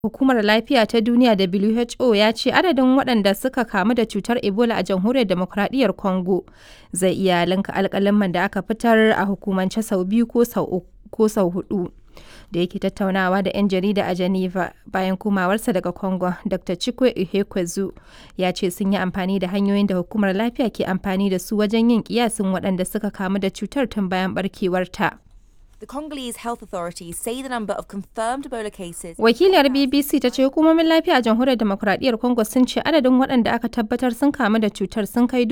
Hukumar Lafiya ta Duniya (WHO) ya ce adadin waɗanda suka kamu da cutar Ebola a Jamhuriyar Dimokradiyyar Congo zai iya linka alƙaluman da aka fitar a hukumance sau biyu ko sau huɗu. Da yake tattaunawa da 'yan jarida a Geneva bayan komawarsa daga Congo, Dr. Chikwe Ehekuezu ya ce sun yi amfani da hanyoyin da Hukumar Lafiya ke amfani da su wajen yin kiyasin waɗanda suka kamu da cutar tun bayan ɓarkewarta. The Congolese health authorities say the number of confirmed Ebola cases. Wakiliyar BBC ta ce hukumomin lafiya a jamhuriyar demokuraɗiyyar Congo sun ce adadin waɗanda aka tabbatar sun kamu da cutar sun kai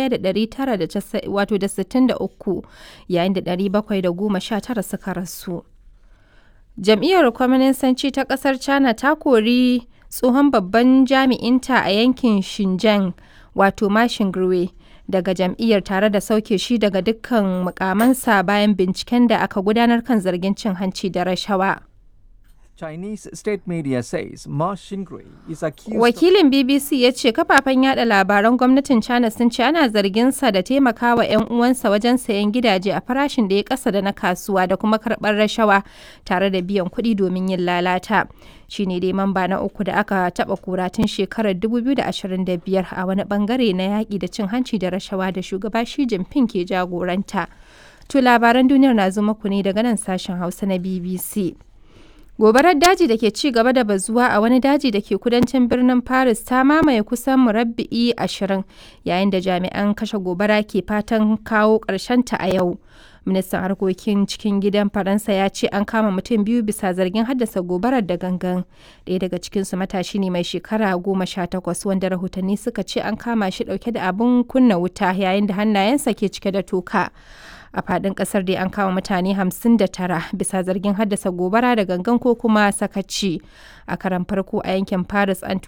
1,963 yayin da 719 suka rasu. Jam'iyyar Kwaminisanci ta ƙasar China ta kori tsohon babban jami'inta a yankin Xinjiang wato Ma Xinguo daga jam'iyyar tare da sauke shi daga dukkan mukamansa bayan binciken da aka gudanar kan zargin cin hanci da rashawa. Chinese state media says Ma Xingui is accused Wakilin BBC ya ce kafafen yada labaran gwamnatin China sun ce ana zarginsa da taimakawa 'yan uwansa wajen sayan gidaje a farashin da ya kasa da na kasuwa da kuma karɓar rashawa tare da biyan kuɗi domin yin lalata. Shi ne dai mamba na uku da aka taɓa kura tun shekarar 2025 a wani bangare na yaƙi da cin hanci da rashawa da shugaba Xi Jinping ke jagoranta. To labaran duniyar na zo muku ne daga nan sashen Hausa na BBC. Gobarar daji da ke ci gaba da bazuwa a wani daji da ke kudancin birnin Paris ta mamaye kusan murabba'i ashirin yayin da jami'an kashe gobara ke fatan kawo ta a yau. Ministan harkokin cikin gidan Faransa ya ce an kama mutum biyu bisa zargin haddasa gobarar da gangan. Ɗaya daga cikinsu matashi ne mai shekara goma sha takwas wanda rahotanni suka ce an kama shi ɗauke da abin kunna wuta yayin da hannayensa ke cike da toka. a fadin kasar dai an kama mutane 59 bisa zargin haddasa gobara da gangan ko kuma sakaci a karan farko a yankin paris an